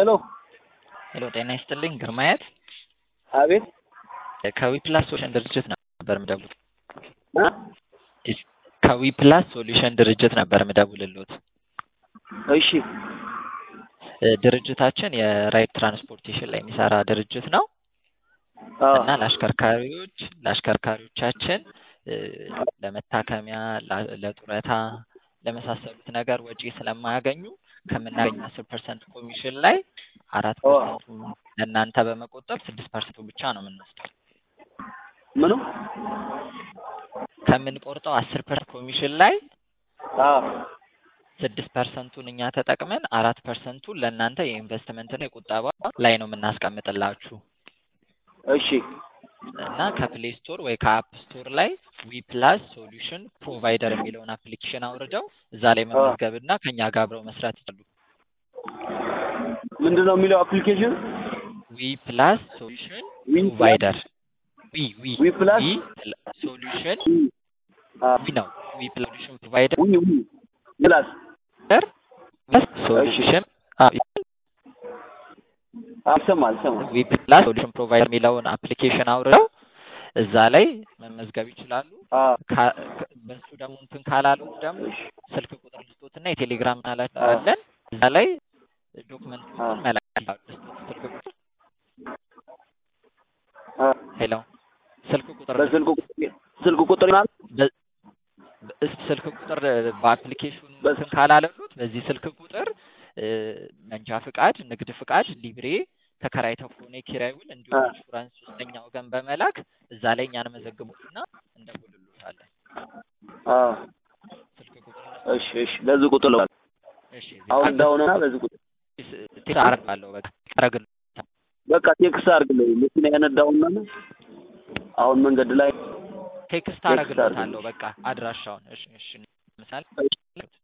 ሄሎ ሄሎ ጤና ይስጥልኝ ግርማየት አቤት ከዊፕላስ ሶሉሽን ድርጅት ነበር የምደውል እ ከዊፕላስ ሶሉሽን ድርጅት ነበር የምደውልልዎት እሺ እ ድርጅታችን የራይድ ትራንስፖርቴሽን ላይ የሚሰራ ድርጅት ነው አዎ እና ለአሽከርካሪዎች ለአሽከርካሪዎቻችን እ ለመታከሚያ ላ- ለጡረታ ለመሳሰሉት ነገር ወጪ ስለማያገኙ ከምናገኝ አስር ፐርሰንት ኮሚሽን ላይ አራት ኦ ፐርሰንቱ ለእናንተ በመቆጠብ ስድስት ፐርሰንቱ ብቻ ነው የምንወስደው ምኑ ከምንቆርጠው አስር ፐርሰንት ኮሚሽን ላይ አዎ ስድስት ፐርሰንቱን እኛ ተጠቅመን አራት ፐርሰንቱን ለእናንተ የኢንቨስትመንትና የቁጠባ ላይ ነው የምናስቀምጥላችሁ እሺ እና ከፕሌይ ስቶር ወይ ከአፕ ስቶር ላይ ዊ ፕላስ ሶሉሽን ፕሮቫይደር የሚለውን አፕሊኬሽን አውርደው እዛ ላይ አዎ መመዝገብና ከኛ ጋር አብረው መስራት ይችላሉ። ምንድን ነው የሚለው አፕሊኬሽን ዊ ፕላስ ሶሉሽን ዊ ፕላስ ፕሮቫይደር ዊ ዊ ዊ ፕላስ ዊ ሶሉሽን ዊ አ ዊ ነው ዊ ፕላስ ሶሉሽን ፕሮቫይደር ዊ ዊ ፕላስ እሺ ሶሉሽን አልሰማል ሰማ ዊ ፕላስ ሶሉሽን ፕሮቫይደር የሚለውን አፕሊኬሽን አውርደው እዛ ላይ መመዝገብ ይችላሉ። አ ካ- ከ- በሱ ደግሞ እንትን ካላሉት ደግሞ እሺ ስልክ ቁጥር ልስጦትና የቴሌግራም አ ናላችን አለን እዛ ላይ አ ዶክመንቶችን መላክ ይችላሉ። ልስጦት ስልክ ቁጥር አ ሄሎ ስልክ ቁጥር በስልክ ልስጦት ቁጥር ስልክ ቁጥር ይላል በ- በ- ስልክ ቁጥር በአፕሊኬሽኑ በስ እንትን ካላለሉት በዚህ ስልክ ቁጥር እ፣ መንጃ ፍቃድ፣ ንግድ ፍቃድ፣ ሊብሬ ተከራይተው ከሆነ የኪራይ ውል አ እንዲሁም ኢንሹራንስ ሶስተኛ ወገን በመላክ እዛ ላይ እኛን መዘግቡትና እንደውልሎታለን። አ ስልክ ቁጥር እሺ እሺ በዚህ ቁጥር ነው እሺ አሁን ቃል ዳውንና በዚህ ቁጥር ቴክስት አደርጋለሁ። በቃ አደርግልዎታለሁ። በቃ ቴክስት አድርግልኝ መኪና ያነዳውና አሁን መንገድ ላይ ቴክስት ቴክስት አድርግልኝ አደርግልዎታለሁ። በቃ አድራሻውን እሺ እሺ ምሳሌ እሺ